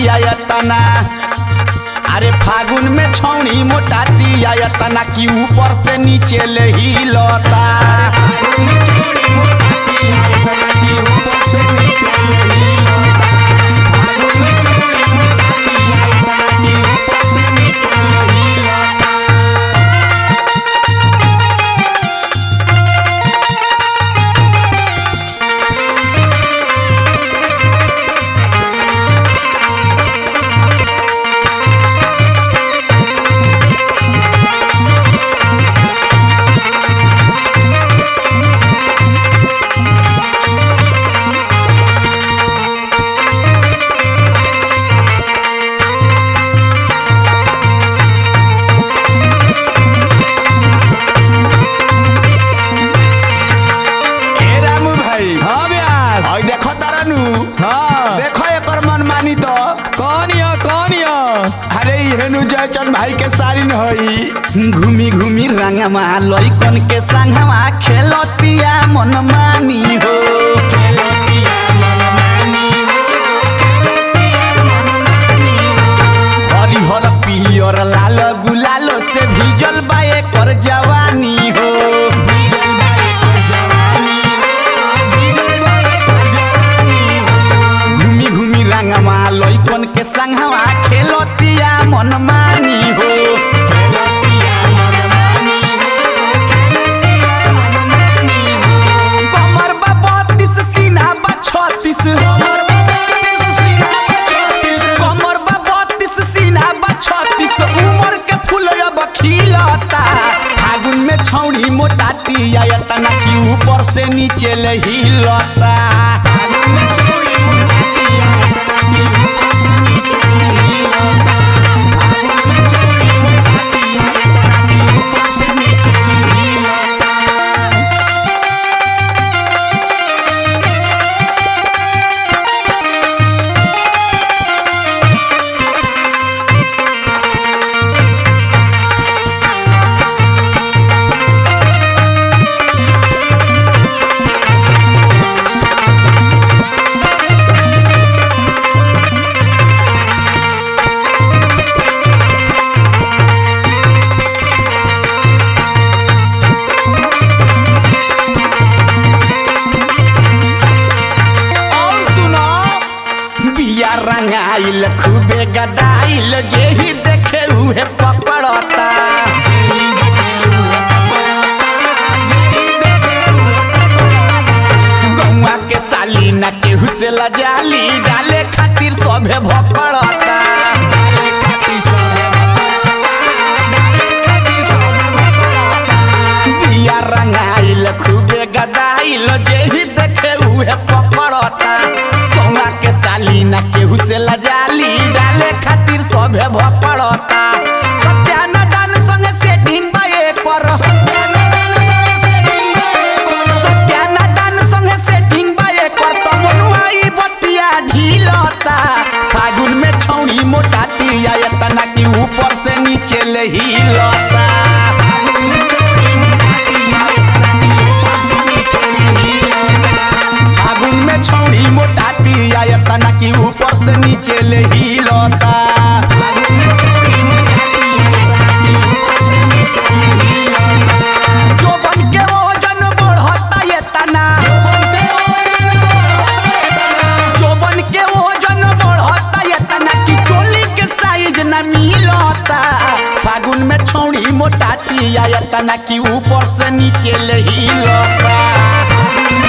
आयतना अरे फागुन में छौनी मोटाती आयतना कि ऊपर से नीचे ले ही लता ए रामू भाई हाँ व्यास और देखो तारानू हाँ देखो एकर मन मानी तो कौन या कौन या अरे हेनु जयचंद भाई के सारिन हई घूमी घूमी रंगमा लइकन के संगवा खेलतिया मन मानी हो हरिहर पियर लाल गुलाल से भीजल बा एकर जवानी हो घूमी घूमी रंगमा लइकन के संगवा खेलतिया मन मानी हो कमर बा बत्तीस सीना बा छत्तीस कमर बा बत्तीस सीना बा छत्तीस उमर के फूल अब खिलता फागुन में छौड़ी मोटाती आयतना की ऊपर से नीचे ले हिलता और सुनो बिया रंगाइल खूबे गदाइल जेही देखे उहे पकड़ता गौवा के साली न केहू से लजाली डाले खातिर सभे भकड़ता बिया रंगाइल खूबे गदाइल जेही देखे उहे पकड़ता कौना के साली ना केहू से लजाली डाले खातिर सभे भकड़ता सत्यानदान संग सेटिंग बा एकर सत्यानदान संग सेटिंग बा एकर त मनुआई बतिया ढीलता फागुन में छौड़ी मोटाती आयतना की ऊपर से नीचे ले हिलता फागुन में छौड़ी मोटाती आयतना की ऊपर से नीचे ले हिलता जोबन के वजन बढ़ता ये तना जोबन के वजन बढ़ता ये तना की चोली के साइज न मिलता फागुन में छौड़ी मोटाती आयतना की ऊपर से नीचे ले हिलता